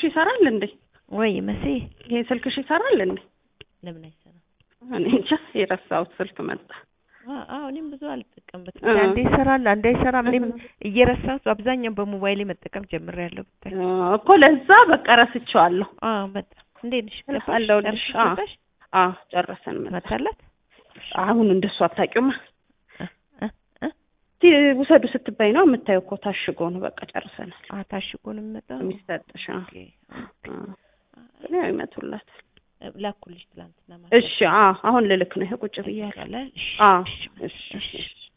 ይሰራል እንዴ? ወይ መሲ ይሄ ስልክሽ ይሰራል እንዴ? ለምን አይሰራም? እኔ እንጃ የረሳሁት ስልክ መጣ። አ- አዎ እኔም ብዙ አልጠቀምበትም። እ። አንዴ ይሰራል፣ አንዴ አይሰራም። እኔም እየረሳሁት አብዛኛው በሞባይሌ መጠቀም ጀምሬያለሁ ብታይ። እኮ ለዛ በቃ ረስቼዋለሁ። አዎ በጣም እንዴት ነሽ? ገባሽ? አለሁልሽ። ጨርሰሽ አዎ። መጣሽ? አዎ ጨረሰን መጣ። መታላት አሁን እንደሱ አታውቂውማ። እ እ እ እስቲ ውሰዱ ስትባይ ነው የምታየው እኮ ታሽጎ ነው። በቃ ጨርሰናል። አ ታሽጎ ነው የሚመጣው። የሚሰጥሽ አዎ። ኦኬ አዎ። ያው ይመቱላታል። ላኩልሽ ትላንትና ማለት እሺ አዎ። አሁን ልልክ ነው ይሄ ቁጭ ብያለሁ። ይቻላል። እሺ አዎ እሺ እሺ እሺ